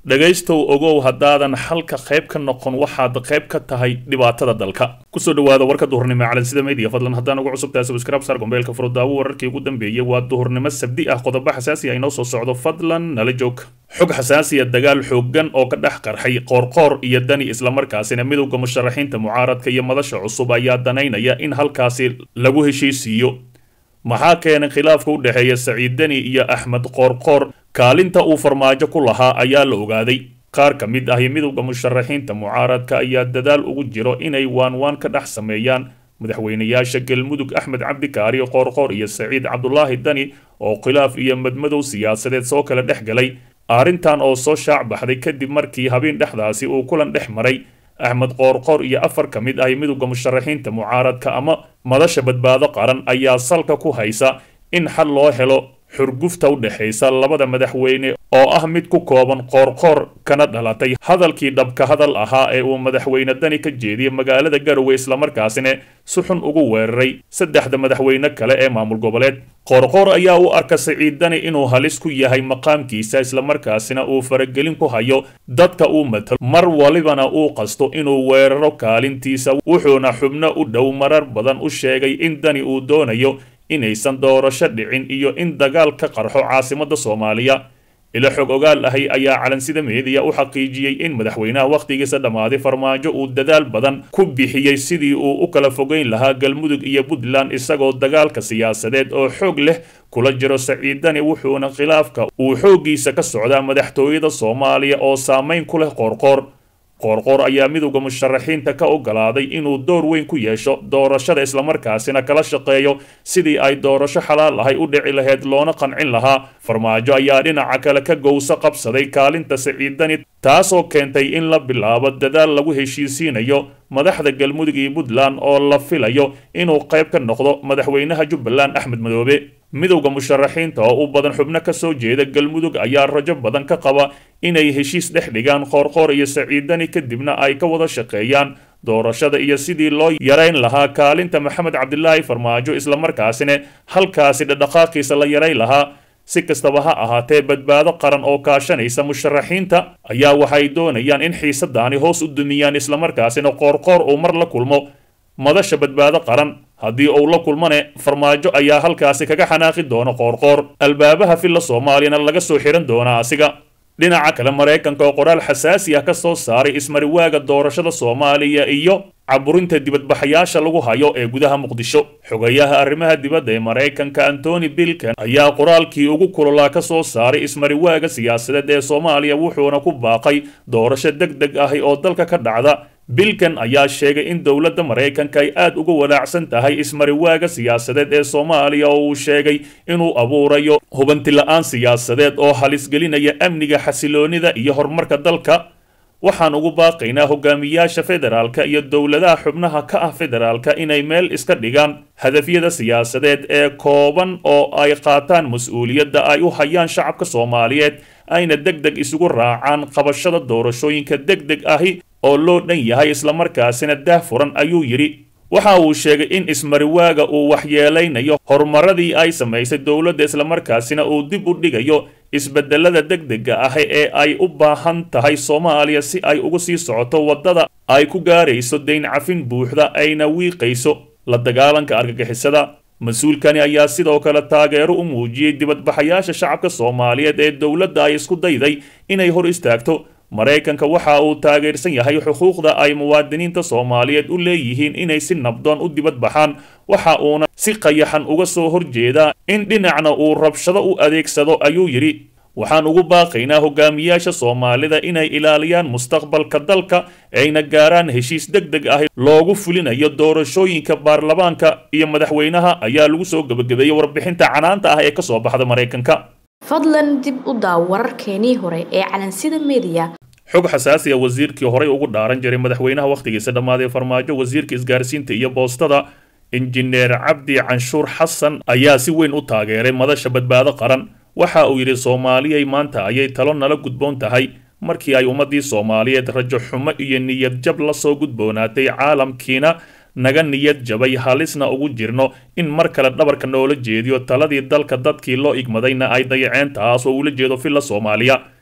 dhegaystow ogow haddaadan xalka qayb ka noqon waxaad qayb ka tahay dhibaatada dalka kusoo dhawaada warka duhurnimo ee calansida media fadlan haddaan ugu cusubtahay subscribe sar gombeelka furudaawo wararkii ugu dambeeyey waa duhurnimo sabdi ah qodobo xasaasi ah inoo soo socdo fadlan nala joog xog xasaasiya dagaal xoogan oo ka dhex qarxay qoorqoor iyo dani islamarkaasina midowda musharaxiinta mucaaradka iyo madasha cusub ayaa danaynaya in halkaasi lagu heshiisiiyo maxaa keenay khilaafka u dhexeeya saciid deni iyo axmed qoorqoor kaalinta uu farmaajo ku lahaa ayaa la ogaaday qaar ka mid ahi midowda musharaxiinta mucaaradka ayaa dadaal ugu jiro inay waanwaan ka dhex sameeyaan madaxweynayaasha galmudug axmed cabdikaari qoorqoor iyo saciid cabdulaahi dani oo khilaaf iyo madmadow siyaasadeed soo kala dhex galay arrintan oo soo shaac baxday kadib markii habeen dhexdaasi uu kulan dhex maray axmed qoorqoor iyo afar ka mid ahi midowda musharaxiinta mucaaradka ama madasha badbaado qaran ayaa salka ku haysa in xal loo helo xurgufta u dhexaysa labada madaxweyne oo ah mid ku kooban qoorqoor kana dhalatay hadalkii dhabka hadal ahaa ee uu madaxweyne dani ka jeediyey magaalada garowe islamarkaasina si xun ugu weeraray saddexda madaxweyne kale ee maamul goboleed qoorqoor ayaa u arka saciid dani inuu halis ku yahay maqaamkiisa islamarkaasina uu faragelin ku hayo dadka uu matalo mar walibana uu qasto inuu weeraro kaalintiisa wuxuuna xubno u dhow marar badan u sheegay in dani uu doonayo inaysan doorasho dhicin iyo in dagaal ka qarxo caasimadda soomaaliya ilo xog ogaal ahi ayaa calansida meediya u xaqiijiyey in madaxweynaha wakhtigiisa dhammaaday farmaajo uu dadaal badan ku bixiyey sidii uu u kala fogeyn lahaa galmudug iyo puntland isagoo dagaalka siyaasadeed oo xoog leh kula jiro saciidani wuxuuna khilaafka uu xooggiisa ka socdaa madaxtooyada soomaaliya oo saamayn ku leh qoorqoor qoorqoor ayaa midowda musharaxiinta ka ogolaaday inuu door weyn ku yeesho doorashada islamarkaasina kala shaqeeyo sidii ay doorasho xalaal ahay u dhici lahayd loona qancin lahaa farmaajo ayaa dhinaca kale ka gowso qabsaday kaalinta saciidani taasoo keentay in la bilaabo dadaal lagu heshiisiinayo madaxda galmudug iyo puntland oo la filayo inuu qayb ka noqdo madaxweynaha jubbaland axmed madoobe midowda musharaxiinta oo u badan xubno ka soo jeeda galmudug ayaa rajo badan ka qaba inay heshiis dhex dhigaan qoorqoor iyo saciidani kadibna ay ka wada shaqeeyaan doorashada iyo sidii loo yarayn lahaa kaalinta maxamed cabdilaahi farmaajo islamarkaasina halkaasi dhadhaqaaqiisa la yarayn lahaa si kastaba ha ahaatee badbaado qaran oo kaashanaysa musharaxiinta ayaa waxay doonayaan in xiisadaani hoos u dumiyaan islamarkaasina qoorqoor uu mar la kulmo madasha badbaado qaran haddii uu la kulmane farmaajo ayaa halkaasi kaga xanaaqi doona qoorqoor albaabaha filla soomaaliyana laga soo xihan doonaa asiga dhinaca kale maraykanka oo qoraal xasaasi ah ka soo saaray ismariwaaga doorashada soomaaliya iyo caburinta dibadbaxayaasha lagu hayo ee gudaha muqdisho xogayaha arrimaha dibadda ee maraykanka antony bilkan ayaa qoraalkii ugu kulolaa ka soo saaray ismariwaaga siyaasadeed ee soomaaliya wuxuuna ku baaqay doorasho deg deg ahi oo dalka ka dhacda bilkan ayaa sheegay in dowladda maraykanka ay aad uga walaacsan tahay ismariwaaga siyaasadeed ee soomaaliya oo uu sheegay inuu abuurayo hubantila'aan siyaasadeed oo halisgelinaya amniga xasiloonida iyo horumarka dalka waxaan ugu baaqaynaa hogaamiyaasha federaalka iyo dowladaha xubnaha ka ah federaalka inay meel iska dhigaan hadafyada siyaasadeed ee kooban oo ay qaataan mas-uuliyadda ay u hayaan shacabka soomaaliyeed ayna deg deg isugu raacaan qabashada doorashooyinka deg deg ahi oo loo dhan yahay islamarkaasina daah furan ayuu yidhi waxa uu sheegay in ismariwaaga uu waxyeelaynayo horumaradii ay samaysay dowladda islamarkaasina uu dib u dhigayo isbedelada deg dega ah ee ay u baahan tahay soomaaliya si ay ugu sii socoto waddada ay ku gaarayso dayn cafin buuxda ayna wiiqayso la dagaalanka argagixisada mas-uulkani ayaa sidoo kale taageero u muujiyey dibadbaxayaasha shacabka soomaaliyeed ee dowladda ay isku dayday inay hor istaagto maraykanka waxa uu taageersan yahay xuquuqda ay muwaadiniinta soomaaliyeed u leeyihiin inay si nabdoon u dibadbaxaan waxa uuna si qayaxan uga soo horjeedaa in dhinacna uu rabshado u adeegsado ayuu yidhi waxaan ugu baaqaynaa hogaamiyaasha soomaalida inay ilaaliyaan mustaqbalka dalka ayna gaaraan heshiis deg deg ah loogu fulinayo doorashooyinka baarlamaanka iyo madaxweynaha ayaa lagu soo gebagabeeyey warbixinta canaanta ah ee ka soo baxda maraykanka fadlan dib u daaw wararkeenii hore ee calansida meediya xog xasaasiya wasiirkii horey ugu dhaaran jiray madaxweynaha wakhtigiisa dhammaaday farmaajo wasiirka isgaarsiinta iyo boostada injineer cabdi canshuur xasan ayaa si weyn u taageeray madasha badbaado qaran waxa uu yidhi soomaaliyay maanta ayay talo nala gudboon tahay markii ay ummaddii soomaaliyeed rajo xumo iyo niyad jab la soo gudboonaatay caalamkiina naga niyad jabay halisna ugu jirno in mar kale dhabarka noola jeediyo taladii dalka dadkii loo igmadayna ay dayaceen taas oo ula jeedo filla soomaaliya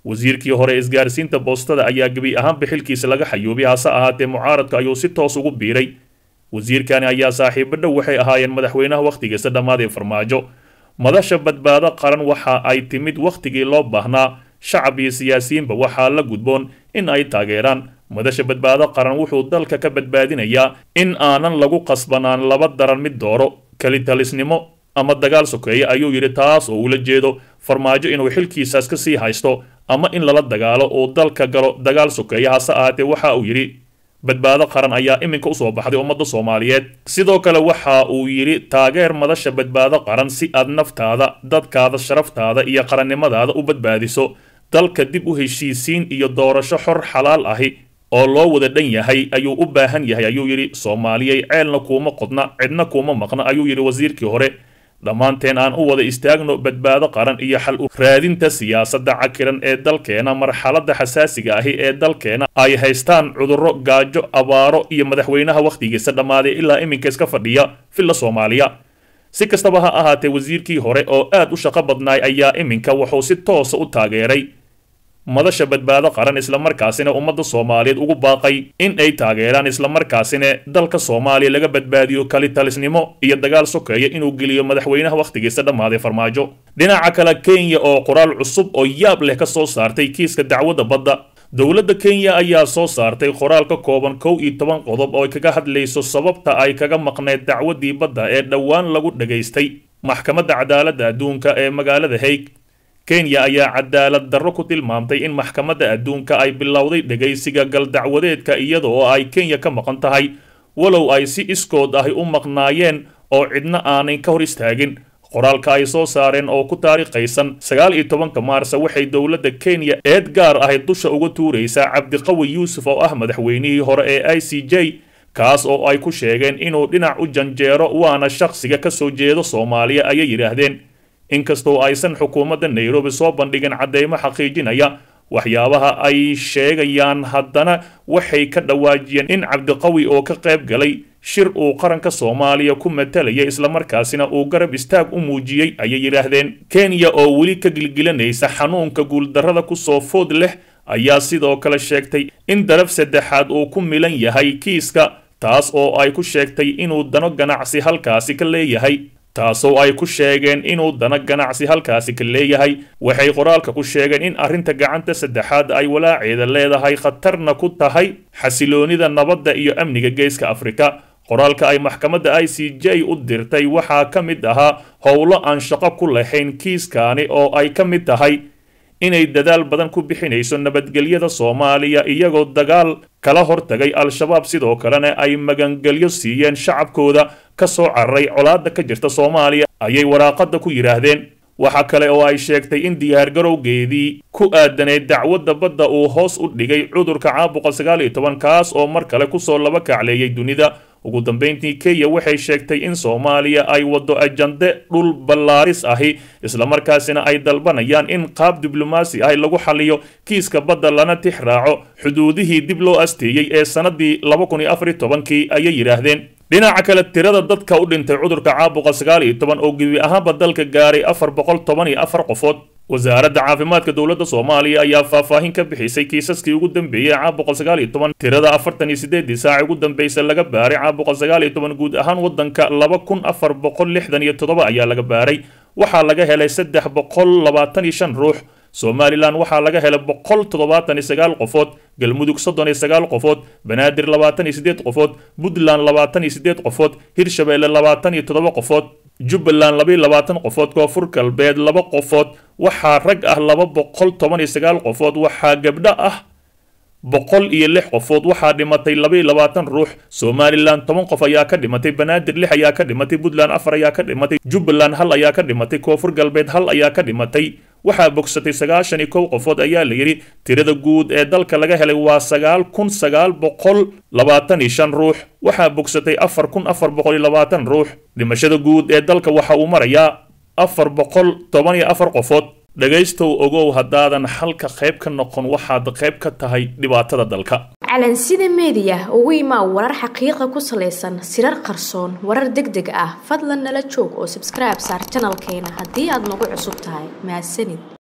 wasiirkii hore isgaarsiinta boostada ayaa gebi ahaanba xilkiisa laga xayuubay hase ahaatee mucaaradka ayuu si toos ugu biiray wasiirkani ayaa saaxiibo dhow waxay ahaayeen madaxweynaha wakhtigiisa dhammaaday farmaajo madasha badbaado qaran waxa ay timid wakhtigii loo baahnaa shacab iyo siyaasiyiinba waxaa la gudboon in ay taageeraan madasha badbaado qaran wuxuu dalka ka badbaadinayaa in aanan lagu qasbanaan laba daran mid dooro kelitalisnimo ama dagaal sokeeye ayuu yidhi taas oo ula jeedo farmaajo inuu xilkiisaas ka sii haysto ama in lala dagaalo uu dalka galo dagaal sokeeye hase ahaatee waxa uu yidhi badbaado qaran ayaa iminka usoo baxday ummadda soomaaliyeed sidoo kale waxa uu yidhi taageer madasha badbaado qaran si aad naftaada dadkaada sharaftaada iyo qarannimadaada u badbaadiso dalka dib u heshiisiin iyo doorasho xor xalaal ahi oo loo wada dhan yahay ayuu u baahan yahay ayuu yidhi soomaaliyey ceelna kuuma qodna cidna kuuma maqna ayuu yidhi wasiirkii hore dhammaanteen aan u wada istaagno badbaado qaran iyo xal u raadinta siyaasadda cakiran ee dalkeena marxaladda xasaasiga ahi ee dalkeena ay haystaan cudurro gaajo abaaro iyo madaxweynaha wakhtigiisa dhammaaday ilaa iminka iska fadhiya villa soomaaliya si kastaba ha ahaatee wasiirkii hore oo aad u shaqo badnaay ayaa iminka wuxuu si toosa u taageeray madasha badbaado qaran islamarkaasina ummadda soomaaliyeed ugu baaqay in ay taageeraan islamarkaasina dalka soomaaliya laga badbaadiyo kalitalisnimo iyo dagaal sokeeya inuu geliyo madaxweynaha wakhtigiisa dhammaaday farmaajo dhinaca kale kenya oo qoraal cusub oo yaab leh ka soo saartay kiiska dacwadda badda dowladda kenya ayaa soo saartay qoraal ka kooban kow iyo toban qodob oo ay kaga hadlayso sababta ay kaga maqneed dacwaddii badda ee dhowaan lagu dhagaystay maxkamadda cadaaladda adduunka ee magaalada haig kenya ayaa cadaalad darro ku tilmaamtay in maxkamadda adduunka ay bilowday dhegaysiga galdacwadeedka iyada oo ay kenya ka maqan tahay walow ay si iskood ahi u maqnaayeen oo cidna aanay ka hor istaagin qoraalka ay soo saareen oo ku taariikhaysan sagaal iyo tobanka maarsa waxay dowladda kenya eed gaar ahi dusha uga tuuraysaa cabdiqawi yuusuf oo ah madaxweynihii hore ee i c j kaas oo ay ku sheegeen inuu dhinac u janjeero waana shakhsiga ka soo jeedo soomaaliya ayay yidhaahdeen inkastoo aysan xukuumadda nairobi soo bandhigin cadeymo xaqiijinaya waxyaabaha ay sheegayaan haddana waxay ka dhawaajiyeen in cabdiqawi oo ka qayb galay shir uu qaranka soomaaliya ku matalaya islamarkaasina uu garab istaag u muujiyey ayay yidhaahdeen kenya oo weli ka gilgilanaysa xanuunka guuldarrada kusoo food leh ayaa sidoo kale sheegtay in daraf saddexaad uu ku milan yahay kiiska taas oo ay ku sheegtay inuu dano ganacsi halkaasi ka leeyahay taasoo ay ku sheegeen inuu dana ganacsi halkaasi ka leeyahay waxay qoraalka ku sheegeen in arrinta gacanta saddexaad ay walaaceeda leedahay khatarna ku tahay xasiloonida nabadda iyo amniga geeska afrika qoraalka ay maxkamadda i c j u dirtay waxaa ka mid ahaa howlo aan shaqo ku lahayn kiiskaani oo ay ka mid tahay inay dadaal badan ku bixinayso nabadgelyada soomaaliya iyagoo dagaal kala hortagay al-shabaab sidoo kalena ay magangelyo siiyeen shacabkooda ka soo cararay colaadda ka jirta soomaaliya ayay waraaqadda ku yidhaahdeen waxa kale oo ay sheegtay in diyaargarowgeedii ku aadaneyd dacwadda badda uu hoos u dhigay cudurka caabuqa sagaal iyo toban kaas oo mar kale kusoo laba kacleeyay dunida ugu dambeyntii kenya waxay sheegtay in soomaaliya ay waddo ajande dhul ballaaris ahi islamarkaasina ay dalbanayaan in qaab diblomaasi ahi lagu xaliyo kiiska badda lana tix raaco xuduudihii dib loo asteeyey ee sannadii laba kun iyo afar iyo tobankii ayay yidhaahdeen dhinaca kale tirada dadka u dhintay cudurka caabuqa sagaal iyo toban oo gebi ahaanba dalka gaaray afar boqol toban iyo afar qofood wasaaradda caafimaadka dowladda soomaaliya ayaa faahfaahin ka bixisay kiisaskii ugu dambeeyey caabuqa sagaal iyo toban tirada afartan iyo sideedii saaci ugu dambaysa laga baaray caabuqa sagaal iyo toban guud ahaan waddanka laba kun afar boqol lixdan iyo toddoba ayaa laga baaray waxaa laga helay saddex boqol labaatan iyo shan ruux somalilan waxaa laga helay boqol toddobaatan iyo sagaal qofood galmudug soddon iyo sagaal qofood banaadir labaatan iyo siddeed qofood puntland labaatan iyo siddeed qofood hirshabeelle labaatan iyo toddoba qofood jubbaland labaiyo labaatan qofood koonfur galbeed laba qofood waxaa rag ah laba boqol toban iyo sagaal qofood waxaa gabdho ah boqol iyo lix qofood waxaa dhimatay labaiyo labaatan ruux somalilan toban qof ayaa ka dhimatay banaadir lix ayaa ka dhimatay puntland afar ayaa ka dhimatay jubbaland hal ayaa ka dhimatay koonfur galbeed hal ayaa ka dhimatay waxaa bogsatay sagaashan iyo kow qofood ayaa la yidhi tirada guud ee dalka laga helay waa sagaal kun sagaal boqol labaatan iyo shan ruux waxaa bogsatay afar kun afar boqol iyo labaatan ruux dhimashada guud ee dalka waxa uu marayaa afar boqol toban iyo afar qofood dhegaystow ogow haddaadan halka qayb ka noqon waxaad qayb ka tahay dhibaatada dalka calansida meediya ugu imaa warar xaqiiqa ku salaysan sirar qarsoon warar deg deg ah fadlan nala joog oo sabskribe saar janalkeena haddii aad nagu cusub tahay mahadsanid